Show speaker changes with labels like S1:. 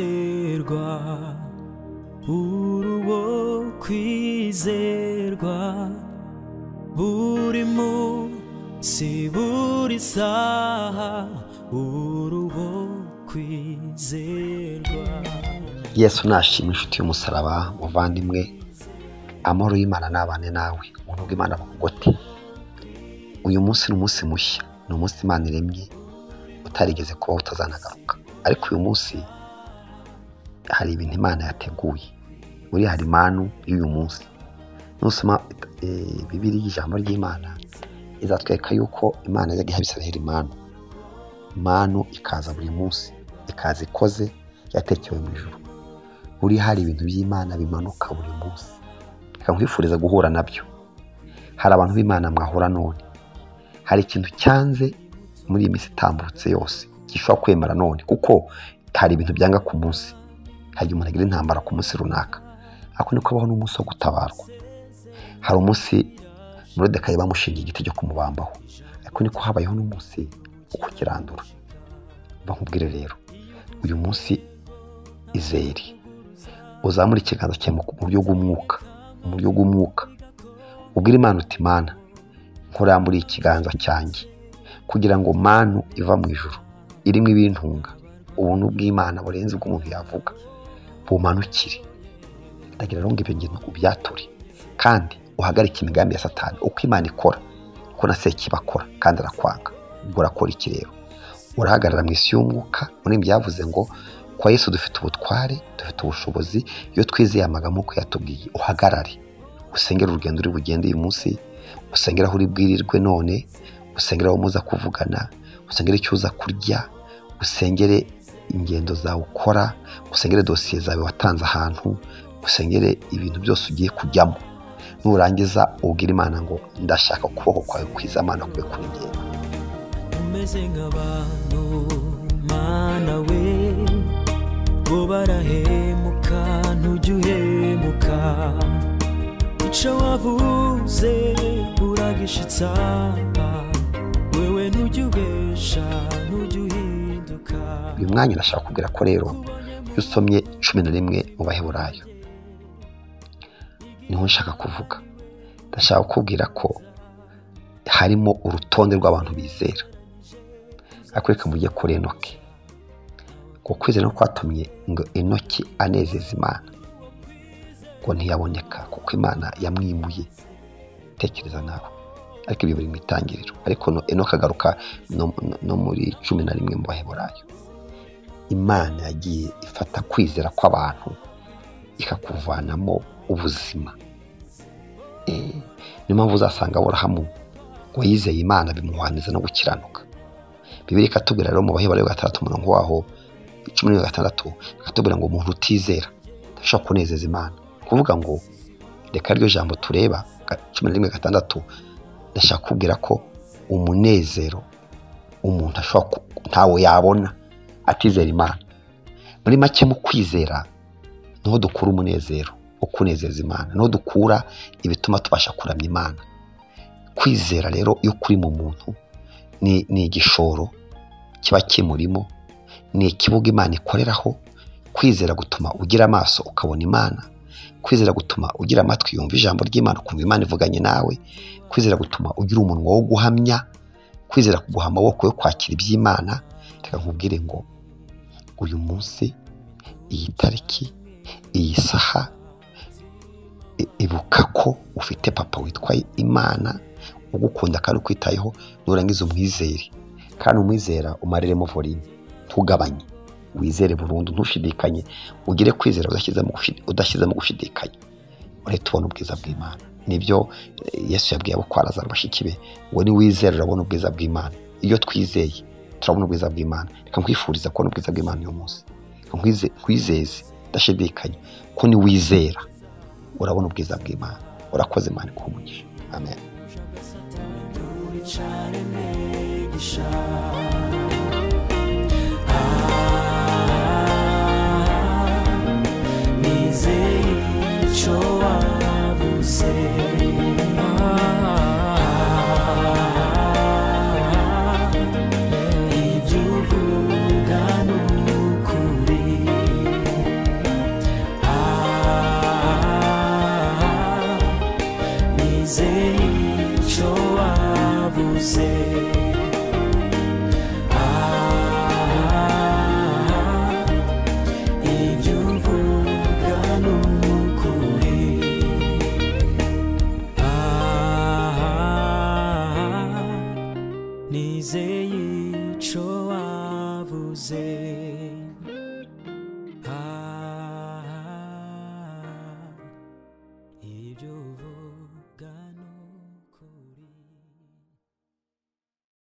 S1: kwizerwa buri uwo kwizerwa buri munsi buri saha buri uwo kwizerwa
S2: yesu nashima inshuti y'umusaraba muvandimwe amahoro y'imana n'abane nawe umuntu bw'imana bukugote uyu munsi ni umunsi mushya ni umunsi imana iremye utarigeze kubaho utazanagaruka ariko uyu munsi hari ibintu imana yateguye muri hari impanu y'uyu munsi nusoma bibiri y'ijambo ry'imana izatwereka yuko imana yajyaga iha abisiraheli impanu impanu ikaza buri munsi ikaza ikoze yatekewe mu ijoro buri hari ibintu by'imana bimanuka buri munsi reka nkwifuriza guhura nabyo hari abantu b'imana mwahura none hari ikintu cyanze muri iyi minsi itambutse yose gishobora kwemera none kuko hari ibintu byanga ku munsi hari igihe umuntu agira intambara ku munsi runaka ariko niko abaho n'umunsi wo gutabarwa hari umunsi murodekayi bamushingiye igiti cyo kumubambaho ariko niko habayeho n'umunsi wo kukirandura bakubwire rero uyu munsi izeri uzamura ikiganza cyawe mu buryo bw'umwuka mu buryo bw'umwuka ubwire imana uti mana nkuramburiye ikiganza cyanjye kugira ngo manu iva mu ijoro irimo ibintunga ubuntu bw'imana burenze ubw'umuntu yavuga bumanukire ndagira ngo ibyo bintu ubyature kandi uhagarike imigambi ya satani uko imana ikora uko na seki bakora kandi arakwanga ubwo urakora iki rero urahagarara mu isi y'umwuka muri byavuze ngo kwa Yesu dufite ubutware dufite ubushobozi iyo twizeye amagambo uko yatubwiye uhagarare usengera urugendo uri bugende uyu munsi usengera aho uri bwirirwe none usengera aho muza kuvugana usengera icyo uza kurya usengere ingendo zawe ukora usengere dosiye zawe watanze ahantu usengere ibintu byose ugiye kujyamo nurangiza ubwira imana ngo ndashaka ukuboko kwawe kwiza amana kube kuri njye
S1: umeze nk'abantu mana we bo barahemuka ntujye uhemuka icyo wavuze uragishitsa wewe ntujye ubesha ntujye uhinduka
S2: uyu mwanya ndashaka kubwira ko rero iyo usomye cumi na rimwe mu baheburayo niho nshaka kuvuga ndashaka kukubwira ko harimo urutonde rw'abantu bizera ariko reka mujye kuri enoke ngo kwizera no kwatumye ngo enoki anezeza imana ngo ntiyaboneka kuko imana yamwimuye tekereza nawe ariko ibyo biri mu itangiriro ariko enoke agaruka no muri cumi na rimwe mu baheburayo imana yagiye ifata kwizera kw'abantu ikakuvanamo ubuzima niyo mpamvu uzasanga aburahamu uwayizeye imana bimuhwaniza no gukiranuka bibiri ikatubwira rero mu baheburayo wa gatandatu umurongo waho cumi na gatandatu ikatubwira ngo umuntu utizera ntashobora kunezeza imana ni ukuvuga ngo reka ryo jambo tureba cumi na rimwe gatandatu ndashaka kubwira ko umunezero umuntu ashobora ntawe yabona atizera imana muri make mu kwizera niho dukura umunezero wo kunezeza imana niho dukura ibituma tubasha kuramya imana kwizera rero iyo kuri mu muntu ni igishoro kiba kimurimo ni ikibuga imana ikoreraho kwizera gutuma ugira amaso ukabona imana kwizera gutuma ugira amatwi yumva ijambo ry'imana ukumva imana ivuganye nawe kwizera gutuma ugira umunwa wo guhamya kwizera kuguha amaboko yo kwakira iby'imana reka nkubwire ngo uyu munsi iyi tariki iyi saha ibuka ko ufite papa witwa imana ugukunda kandi ukwitayeho nurangiza umwizere kandi umwizera umareremo vorine ntugabanye wizere burundu ntushidikanye ugire kwizera udashyize mu gushidikanya urahita ubona ubwiza bw'imana nibyo yesu yabwiye abo kwaraza bashiki be ngo niwizere urabona ubwiza bw'imana iyo twizeye turabona ubwiza bw'imana reka nkwifuriza kubona ubwiza bw'imana uyu munsi nkwizeze udashidikanye ko niwizera urabona ubwiza bw'imana urakoze imana ikuhumugisha amen
S1: cyane imigisha nizeye icyo wavuze ibyo uvuga ni ukuri uze